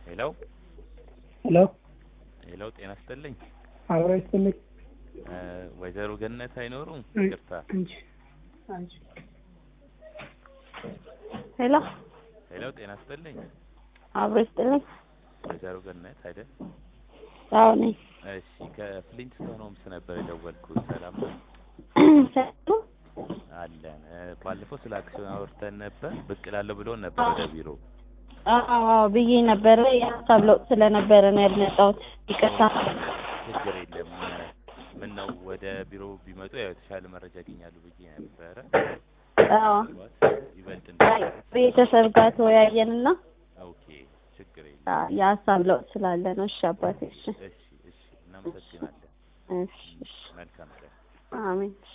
ሄሎ ሄሎ ሄሎ፣ ጤና ይስጥልኝ። አብሮ ይስጥልኝ። እ ወይዘሮ ገነት አይኖሩም? እይ፣ ይቅርታ። አንቺ አንቺ ሄሎ ሄሎ፣ ጤና ይስጥልኝ። አብሮ ይስጥልኝ። ወይዘሮ ገነት አይደል? አዎ ነኝ። እሺ፣ ከፍሊንትስቶን ሆምስ ነበር የደወልኩት። ሰላም ነው ሰሉ አለን። እ ባለፈው ስለ አክሲዮን አውርተን ነበር። ብቅ እላለሁ ብሎን ነበር ወደ ቢሮ። አዎ አዎ ብዬ ነበረ። የሀሳብ ለውጥ ስለነበረ ነው ያልመጣሁት። ይቅርታ። ችግር የለም። ምን ነው ወደ ቢሮ ቢመጡ ያው የተሻለ መረጃ ያገኛሉ ብዬ ነበረ። አዎ ይበልጥ አይ፣ ቤተሰብ ጋር ተወያየንና ኦኬ፣ ችግር የለም። አ፣ የሀሳብ ለውጥ ስላለ ነው። እሺ አባቴ። እሺ እሺ፣ እሺ፣ እናመሰግናለን። እሺ እሺ። መልካም ቀን። አሜን።